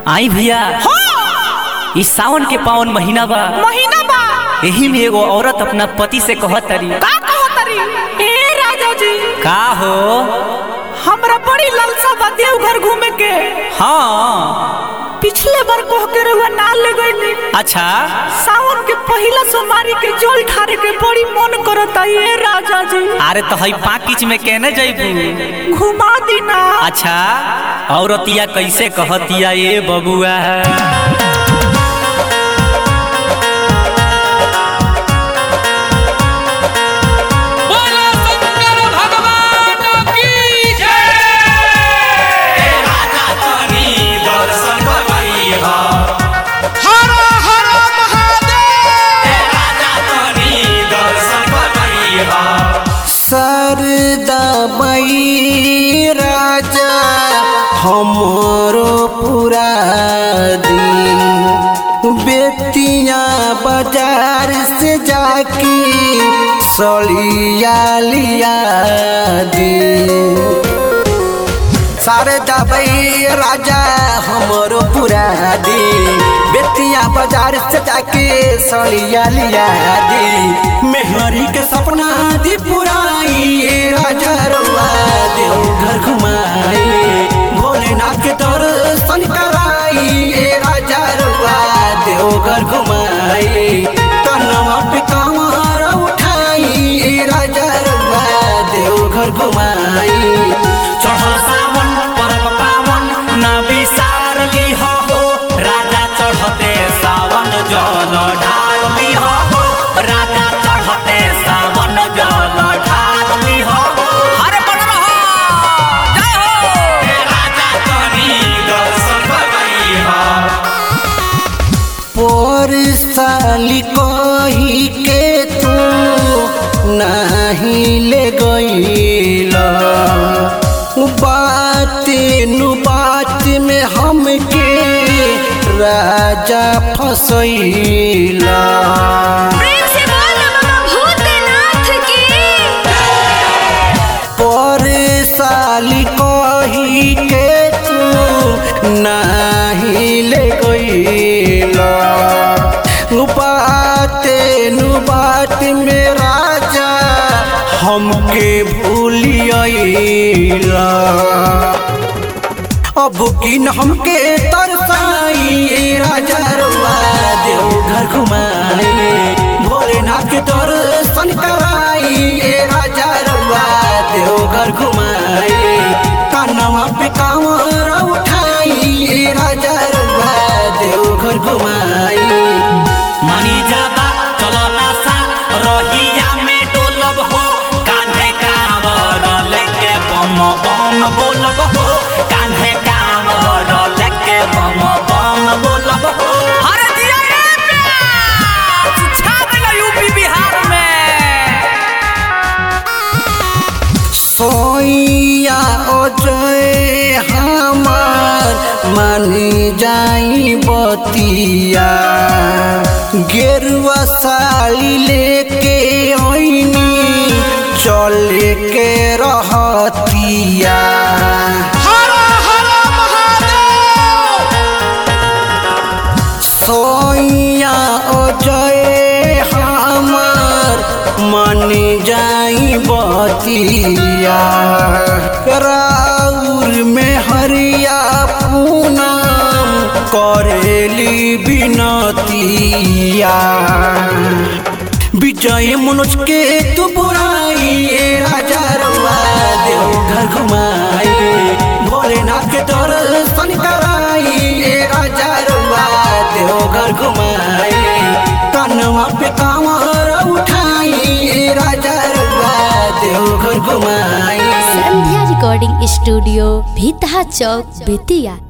आई भैया इस सावन के पावन महीना बा महीना बा यही में एगो औरत अपना पति से कहत तरी का कहो तरी ए राजा जी का हो हमरा बड़ी लालसा बा देवघर घूमे के हाँ पिछले बार कह के रहुआ ना ले गईली अच्छा सावन के पहिला सोमवारी के जल ठारे के बड़ी मन करता ए राजा जी अरे तो हई पाकिच में कहने जैबू घुमा दी ना अच्छा औरतिया कैसे कहतिया ये बबुआ बोलो शंकर भगवान की जय हर हर सरदा मई राजा हमरो पूरा दिन बेतिया बाजार से जाके सलिया लिया दिन सारे दबई राजा हमरो पूरा दी बेतिया बाजार से जाके सड़िया लिया दी मेहरी के सपना दी पुराई राजा रुआ देव घर घुमाई भोलेनाथ के दर्शन कराई राजा रुआ देव घर घुमाई कनवा पे कमर उठाई राजा रुआ देव घर घुमाई चढ़ल सावन परम पावन ना विसार लिह हो राजा चढ़ते सावन जल ढाल लिह हो राजा चढ़ते सावन जल ढाल लिह हो अरे बन रहो जय हो राजा तनी दर्शन करइहा पर साली कही के तू नहीं ले गईला बात नु बात में हमके राजा फसैला प्रेम से बोल बाबा भूतनाथ की पर साली कही के तू नहीं ले गईला बाते नु बात में राजा हमके भूलियला अब किन हमके तरसाई राजा रुआ देव घर घुमाई भोलेनाथ के दर्शन कराई राजा रुआ देव घर घुमाई कानवा पे कांवर उठाई राजा रुआ देव घर घुमाई मनी जाबा चलो नासा रहिया में डोलब हो कान्हे कांवर लेके बम बम बोलब हो कान्हे कांवर लेके बम बम बोलब हो अरे दिया रे प्यास छा देला यूपी बिहार में सोइया अजय हमार मानी जाई बतिया गेरुआ साड़ी लेके ओइनी चले के रहतिया हर हर महादेव सोइया अजय हमार मन जाई बतिया राउर में हरिया पूनम करेली बिनतिया विजय मनोज के तू बुराई राजा रुआ देव घर घुमाई भोलेनाथ के दर्शन कराई राजा रुआ देव घर घुमाई कनवा पे कांवर उठाई राजा रुआ देव घर घुमाई संध्या रिकॉर्डिंग स्टूडियो भीतहा चौक बेतिया